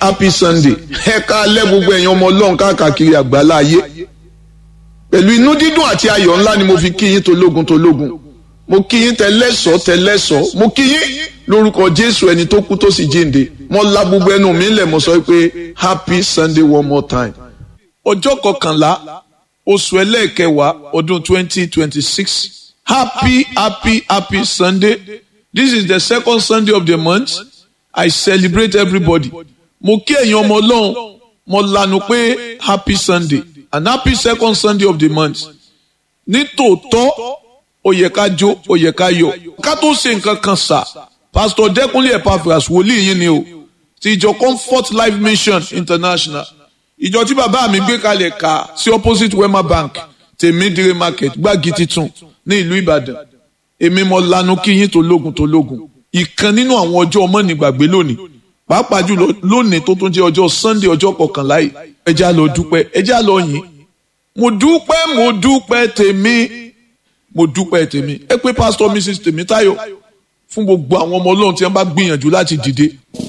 happy sunday ẹ ká lẹ́ gbogbo ẹ̀yin ọmọ ọlọ́run káàkiri àgbálá ayé pẹ̀lú inú dídùn àti ayọ̀ ńlá ni mo fi kí yín tológun tológun mo kí yín tẹlẹ́sọ̀ tẹlẹ́sọ̀ mo kí yín lórúkọ jésù ẹni tó kú tó sì jíǹde mo la gbogbo ẹnu mi lẹ̀ mo sọ pé happy sunday one more time ọjọ́ kọkànlá oṣù ẹlẹ́ẹ̀kẹwàá ọdún twenty twenty six happy happy happy sunday this is the second sunday of the month i celebrate everybody mo kí ẹ̀yin ọmọ ọlọ́run mo lanu pé happy sunday and happy second sunday of the month ní tòótọ́ ó yẹ ká jó ó yẹ ká yọ̀ ká tó ṣe nǹkan kan sà pastor dẹkùnlé epaphras wòlíì yín ni o ti ìjọ comfort life mission international ìjọ tí bàbá mi gbé kalẹ̀ ká sí opposite wema bank tèmídìrí market gbági titun ní ìlú ìbàdàn èmi mo lanu kí yín tológun tológun ìkan nínú àwọn ọjọ́ ọmọ nígbàgbé lónìí pàápàá jùlọ lónìí tó tún jẹ́ ọjọ́ sunday ọjọ́ kọkànlá yìí ẹ já lọ dúpẹ́ ẹ já lọ yìn mo dúpẹ́ mo dúpẹ́ tèmi mo dúpẹ́ tèmi ẹ pé pastor mrs tèmítáyọ̀ fún gbogbo àwọn ọmọ ọlọ́run tí wọ́n bá gbìyànjú láti dìde